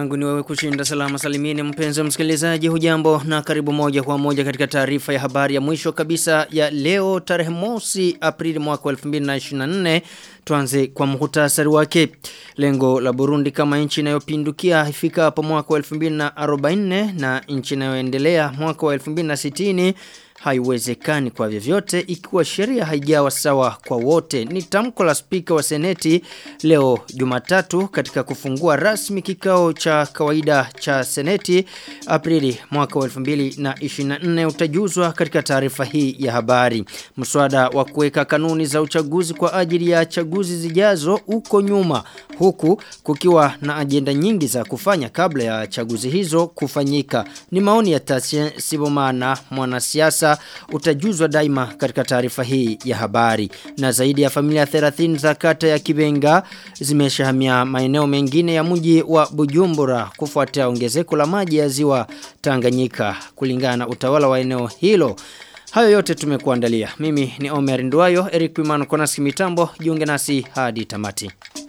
langu ni wewe kushinda salama salimini mpenzi msikilizaji hujambo na karibu moja kwa moja katika taarifa ya habari ya mwisho kabisa ya leo tarehe mosi Aprili mwaka 2024 tuanze kwa muhtasari wake lengo la Burundi kama nchi inayopindukia ifikapo mwaka 2044 na nchi inayoendelea mwaka wa 2060 haiwezekani kwa vyovyote ikiwa sheria haijawa sawa kwa wote ni tamko la spika wa seneti leo Jumatatu katika kufungua rasmi kikao cha kawaida cha seneti Aprili mwaka wa 2024 utajuzwa katika taarifa hii ya habari mswada wa kuweka kanuni za uchaguzi kwa ajili ya chaguzi zijazo uko nyuma huku kukiwa na ajenda nyingi za kufanya kabla ya chaguzi hizo kufanyika ni maoni ya Tasien Sibomana mwanasiasa utajuzwa daima katika taarifa hii ya habari na zaidi ya familia 30 za kata ya Kibenga zimeshahamia maeneo mengine ya mji wa Bujumbura kufuatia ongezeko la maji ya ziwa Tanganyika kulingana na utawala wa eneo hilo Hayo yote tumekuandalia. Mimi ni Omer Nduwayo, Eric Pimano Konasi Mitambo, jiunge nasi hadi tamati.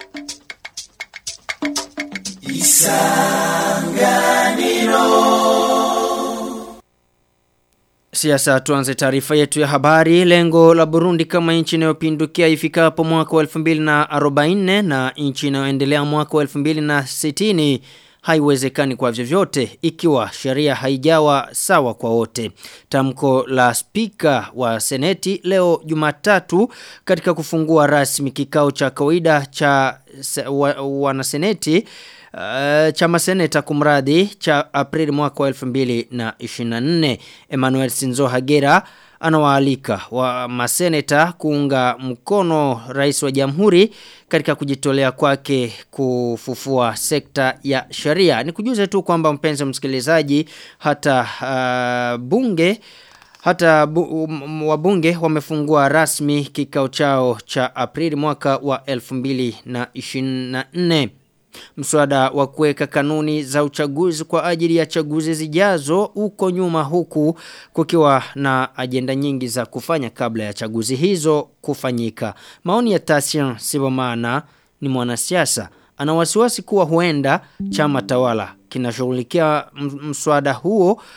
Siasa tuanze taarifa yetu ya habari. Lengo la Burundi kama nchi inayopindukia ifikapo mwaka wa 2044 na nchi inayoendelea mwaka wa 2060 haiwezekani kwa vyovyote ikiwa sheria haijawa sawa kwa wote. Tamko la spika wa seneti leo Jumatatu katika kufungua rasmi kikao cha kawaida cha wanaseneti Uh, chama seneta kumradi cha Aprili mwaka wa 2024 Emmanuel Sinzo Hagera anawaalika wa maseneta kuunga mkono rais wa jamhuri katika kujitolea kwake kufufua sekta ya sheria. Nikujuze tu kwamba mpenzi msikilizaji hata uh, bunge hata bu, um, wabunge wamefungua rasmi kikao chao cha Aprili mwaka wa 2024. Mswada wa kuweka kanuni za uchaguzi kwa ajili ya chaguzi zijazo uko nyuma huku kukiwa na ajenda nyingi za kufanya kabla ya chaguzi hizo kufanyika. Maoni ya Tasian Sibomana ni mwanasiasa. Ana wasiwasi kuwa huenda chama tawala kinashughulikia mswada huo uh,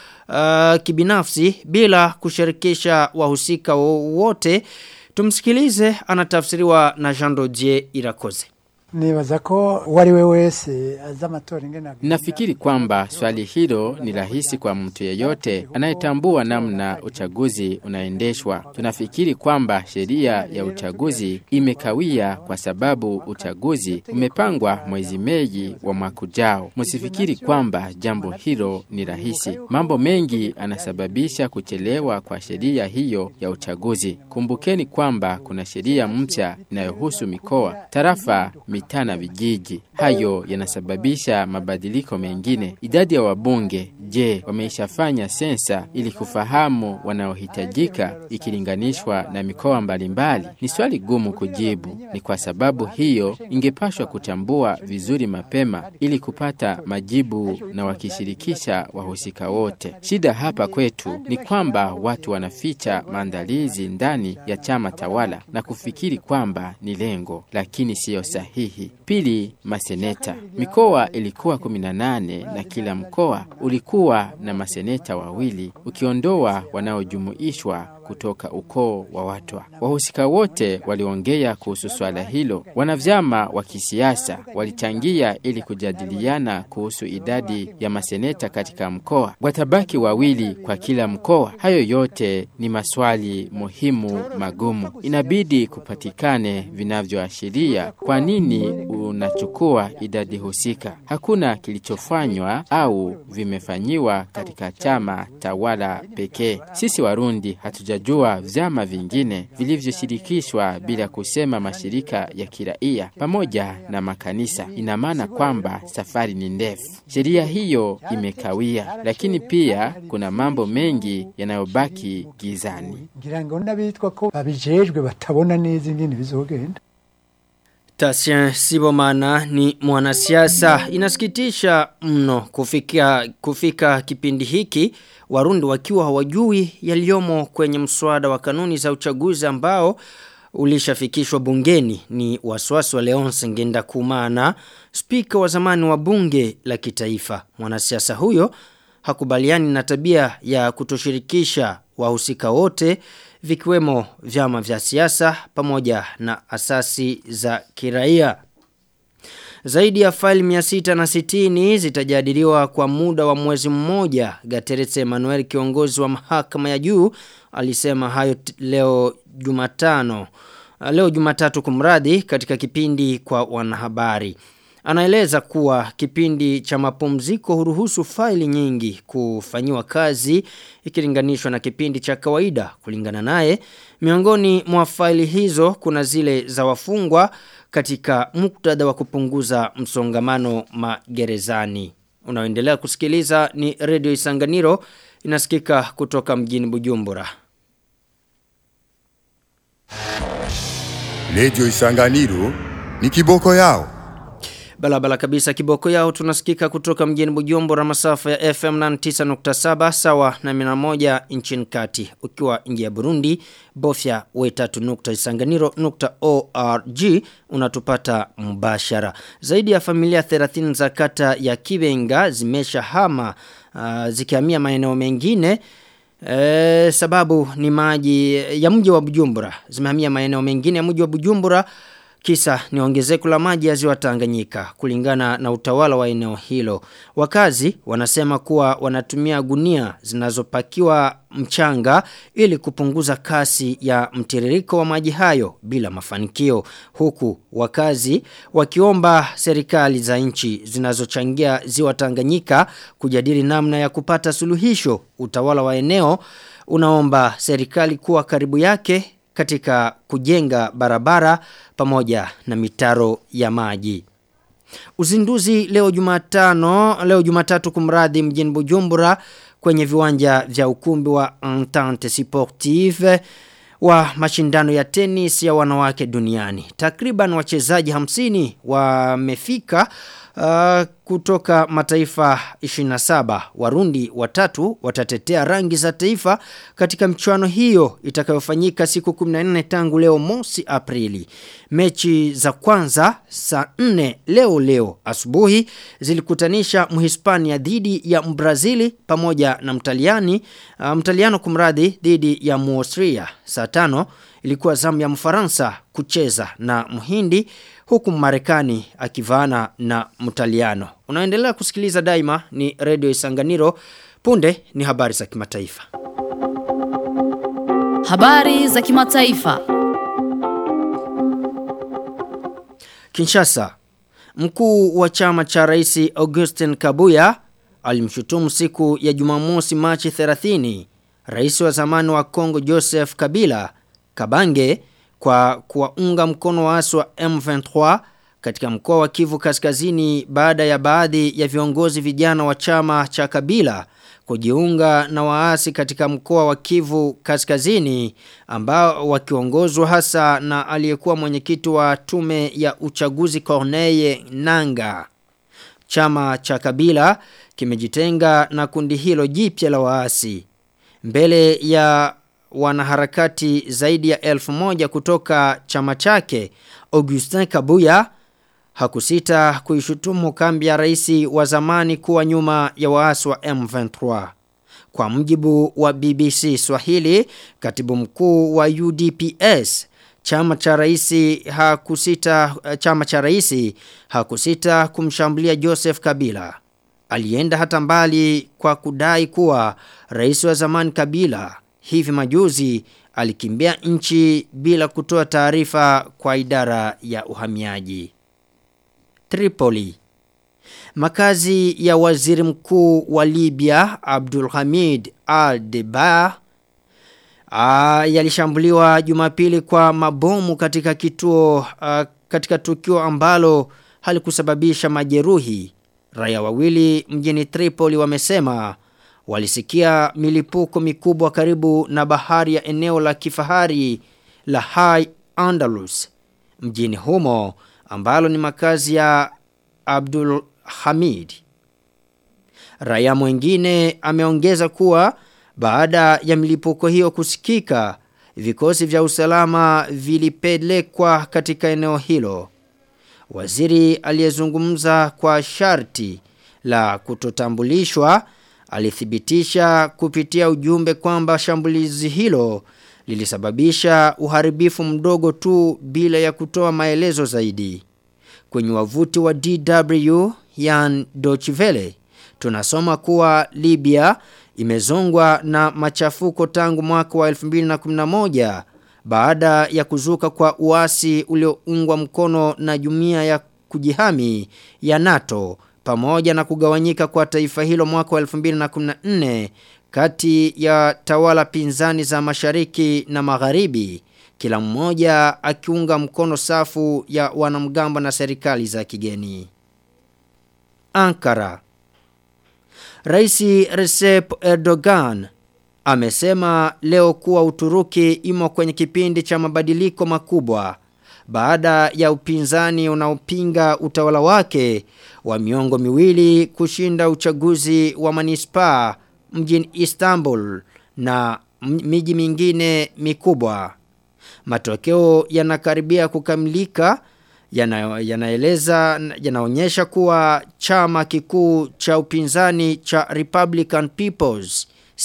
kibinafsi bila kushirikisha wahusika wote. Tumsikilize anatafsiriwa na Jean Dodier Irakoze. Nibaza ko wari we wese azamatora ingena Nafikiri kwamba swali hilo ni rahisi kwa mtu yeyote anayetambua namna uchaguzi unaendeshwa. Tunafikiri kwamba sheria ya uchaguzi imekawia kwa sababu uchaguzi umepangwa mwezi Mei wa mwaka ujao. Msifikiri kwamba jambo hilo ni rahisi. Mambo mengi anasababisha kuchelewa kwa sheria hiyo ya uchaguzi. Kumbukeni kwamba kuna sheria mpya inayohusu mikoa, tarafa, mitaa na vijiji. Hayo yanasababisha mabadiliko mengine. Idadi ya wabunge, je, wameishafanya sensa ili kufahamu wanaohitajika ikilinganishwa na mikoa mbalimbali? Ni swali gumu kujibu. Ni kwa sababu hiyo ingepashwa kuchambua vizuri mapema ili kupata majibu na wakishirikisha wahusika wote. Shida hapa kwetu ni kwamba watu wanaficha maandalizi ndani ya chama tawala na kufikiri kwamba ni lengo, lakini siyo sahihi. Pili, maseneta. Mikoa ilikuwa 18 na kila mkoa ulikuwa na maseneta wawili ukiondoa wanaojumuishwa kutoka ukoo wa watwa. Wahusika wote waliongea kuhusu swala hilo. Wanavyama wa kisiasa walichangia ili kujadiliana kuhusu idadi ya maseneta katika mkoa. Watabaki wawili kwa kila mkoa. Hayo yote ni maswali muhimu magumu. Inabidi kupatikane vinavyoashiria kwa nini unachukua idadi husika. Hakuna kilichofanywa au vimefanyiwa katika chama tawala pekee. Sisi Warundi hatuja hatujajua vyama vingine vilivyoshirikishwa bila kusema mashirika ya kiraia pamoja na makanisa. Ina maana kwamba safari ni ndefu. Sheria hiyo imekawia, lakini pia kuna mambo mengi yanayobaki gizani. ngira ngo n'abitwa ko babijejwe batabona neza ingene bizogenda Tasien Sibomana ni mwanasiasa. Inasikitisha mno kufika, kufika kipindi hiki Warundi wakiwa hawajui yaliyomo kwenye mswada wa kanuni za uchaguzi ambao ulishafikishwa bungeni ni wasiwasi wa Leonce Ngenda Kumana, spika wa zamani wa bunge la kitaifa. Mwanasiasa huyo hakubaliani na tabia ya kutoshirikisha wahusika wote vikiwemo vyama vya siasa pamoja na asasi za kiraia. Zaidi ya faili 660 zitajadiliwa kwa muda wa mwezi mmoja. Gateretse Emmanuel kiongozi wa mahakama ya juu alisema hayo leo Jumatano. Leo Jumatatu kumradi katika kipindi kwa wanahabari. Anaeleza kuwa kipindi cha mapumziko huruhusu faili nyingi kufanyiwa kazi ikilinganishwa na kipindi cha kawaida kulingana naye. Miongoni mwa faili hizo kuna zile za wafungwa katika muktadha wa kupunguza msongamano magerezani. Unaoendelea kusikiliza ni Radio Isanganiro inasikika kutoka mjini Bujumbura. Radio Isanganiro ni kiboko yao. Balabala kabisa kiboko yao tunasikika kutoka mjini Bujumbura masafa ya FM 99.7 sawa na 101 nchini kati. Ukiwa nje ya Burundi, bofya we3.isanganiro.org unatupata mbashara. Zaidi ya familia 30 za kata ya Kibenga zimesha hama uh, zikihamia maeneo mengine E, sababu ni maji ya mji wa Bujumbura zimehamia maeneo mengine ya mji wa Bujumbura kisa ni ongezeko la maji ya ziwa Tanganyika kulingana na utawala wa eneo hilo. Wakazi wanasema kuwa wanatumia gunia zinazopakiwa mchanga ili kupunguza kasi ya mtiririko wa maji hayo bila mafanikio. Huku wakazi wakiomba serikali za nchi zinazochangia ziwa Tanganyika kujadili namna ya kupata suluhisho. Utawala wa eneo unaomba serikali kuwa karibu yake katika kujenga barabara pamoja na mitaro ya maji. Uzinduzi leo Jumatano, leo Jumatatu kumradi mjini Bujumbura kwenye viwanja vya ukumbi wa Entente Sportive wa mashindano ya tenis ya wanawake duniani. Takriban wachezaji hamsini wamefika uh, kutoka mataifa 27 warundi watatu watatetea rangi za taifa katika mchuano hiyo itakayofanyika siku 14 tangu leo mosi Aprili. Mechi za kwanza saa 4 leo leo asubuhi zilikutanisha Mhispania dhidi ya Mbrazili pamoja na Mtaliani uh, Mtaliano kumradhi dhidi ya Muaustria saa 5 ilikuwa zamu ya Mfaransa kucheza na Mhindi huku Marekani akivaana na Mtaliano. Unaendelea kusikiliza daima ni Radio Isanganiro. Punde ni habari za kimataifa. Habari za kimataifa. Kinshasa. Mkuu wa chama cha Rais Augustin Kabuya alimshutumu siku ya Jumamosi Machi 30 Rais wa zamani wa Kongo Joseph Kabila Kabange kwa kuwaunga mkono waasi wa M23 katika mkoa wa Kivu Kaskazini baada ya baadhi ya viongozi vijana wa chama cha Kabila kujiunga na waasi katika mkoa wa Kivu Kaskazini ambao wakiongozwa hasa na aliyekuwa mwenyekiti wa tume ya uchaguzi Corneille Nanga. Chama cha Kabila kimejitenga na kundi hilo jipya la waasi. Mbele ya wanaharakati zaidi ya elfu moja kutoka chama chake, Augustin Kabuya hakusita kuishutumu kambi ya rais wa zamani kuwa nyuma ya waasi wa M23. Kwa mjibu wa BBC Swahili, katibu mkuu wa UDPS, chama cha rais hakusita chama cha rais hakusita kumshambulia Joseph Kabila. Alienda hata mbali kwa kudai kuwa rais wa zamani Kabila hivi majuzi alikimbia nchi bila kutoa taarifa kwa idara ya uhamiaji. Tripoli Makazi ya waziri mkuu wa Libya Abdul Hamid al-Deba yalishambuliwa Jumapili kwa mabomu katika kituo a, katika tukio ambalo halikusababisha majeruhi. Raia wawili mjini Tripoli wamesema walisikia milipuko mikubwa karibu na bahari ya eneo la kifahari la High Andalus mjini humo ambalo ni makazi ya Abdul Hamid. Raia mwingine ameongeza kuwa baada ya milipuko hiyo kusikika vikosi vya usalama vilipelekwa katika eneo hilo. Waziri aliyezungumza kwa sharti la kutotambulishwa alithibitisha kupitia ujumbe kwamba shambulizi hilo lilisababisha uharibifu mdogo tu bila ya kutoa maelezo zaidi. Kwenye wavuti wa DW Yan Dochivele tunasoma kuwa Libya imezongwa na machafuko tangu mwaka wa 2011 baada ya kuzuka kwa uasi ulioungwa mkono na jumuiya ya kujihami ya NATO pamoja na kugawanyika kwa taifa hilo mwaka wa 2014 kati ya tawala pinzani za mashariki na magharibi kila mmoja akiunga mkono safu ya wanamgambo na serikali za kigeni. Ankara Raisi Recep Erdogan amesema leo kuwa Uturuki imo kwenye kipindi cha mabadiliko makubwa baada ya upinzani unaopinga utawala wake wa miongo miwili kushinda uchaguzi wa manispaa mjini Istanbul na miji mingine mikubwa. Matokeo yanakaribia kukamilika yana, yanaeleza yanaonyesha kuwa chama kikuu cha upinzani cha Republican People's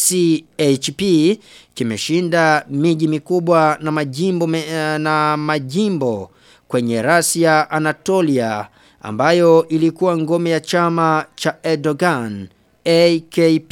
CHP kimeshinda miji mikubwa na majimbo me, na majimbo kwenye rasi ya Anatolia ambayo ilikuwa ngome ya chama cha Erdogan AKP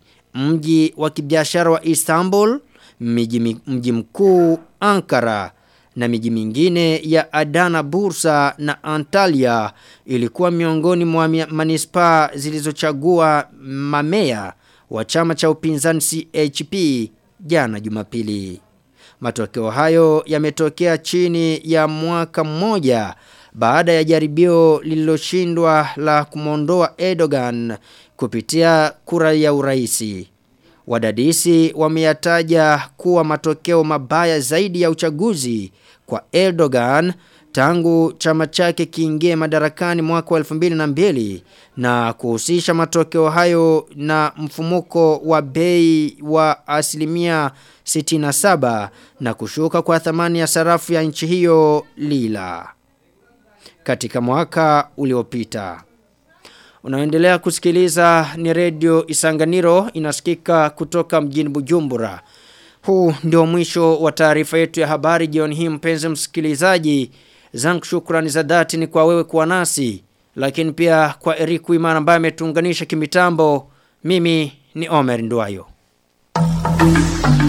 mji wa kibiashara wa Istanbul mji, mji mkuu Ankara na miji mingine ya Adana Bursa na Antalya ilikuwa miongoni mwa manispaa zilizochagua mamea wa chama cha upinzani CHP jana Jumapili. Matokeo hayo yametokea chini ya mwaka mmoja baada ya jaribio lililoshindwa la kumondoa Erdogan kupitia kura ya uraisi. Wadadisi wameyataja kuwa matokeo mabaya zaidi ya uchaguzi kwa Erdogan tangu chama chake kiingie madarakani mwaka wa 2002 na kuhusisha matokeo hayo na mfumuko wa bei wa asilimia 67 na kushuka kwa thamani ya sarafu ya nchi hiyo lila katika mwaka uliopita. Unaendelea kusikiliza ni redio Isanganiro inasikika kutoka mjini Bujumbura. Huu ndio mwisho wa taarifa yetu ya habari jioni hii mpenzi msikilizaji. Zangu shukrani za dhati ni kwa wewe kuwa nasi, lakini pia kwa Eric Imana ambaye ametuunganisha kimitambo. Mimi ni Omer Nduayo.